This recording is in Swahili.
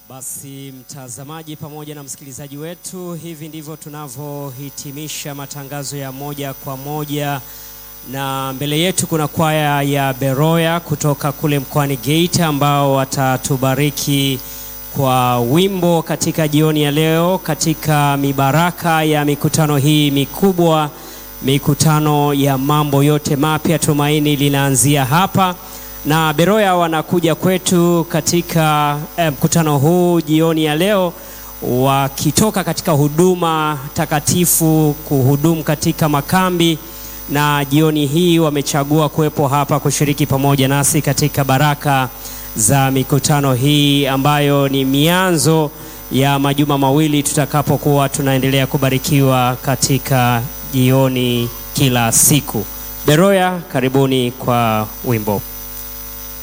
Basi mtazamaji pamoja na msikilizaji wetu, hivi ndivyo tunavyohitimisha matangazo ya moja kwa moja, na mbele yetu kuna kwaya ya Beroya kutoka kule mkoani Geita ambao watatubariki kwa wimbo katika jioni ya leo, katika mibaraka ya mikutano hii mikubwa, mikutano ya mambo yote mapya. Tumaini linaanzia hapa na Beroya wanakuja kwetu katika eh, mkutano huu jioni ya leo wakitoka katika huduma takatifu kuhudumu katika makambi, na jioni hii wamechagua kuwepo hapa kushiriki pamoja nasi katika baraka za mikutano hii ambayo ni mianzo ya majuma mawili tutakapokuwa tunaendelea kubarikiwa katika jioni kila siku. Beroya, karibuni kwa wimbo.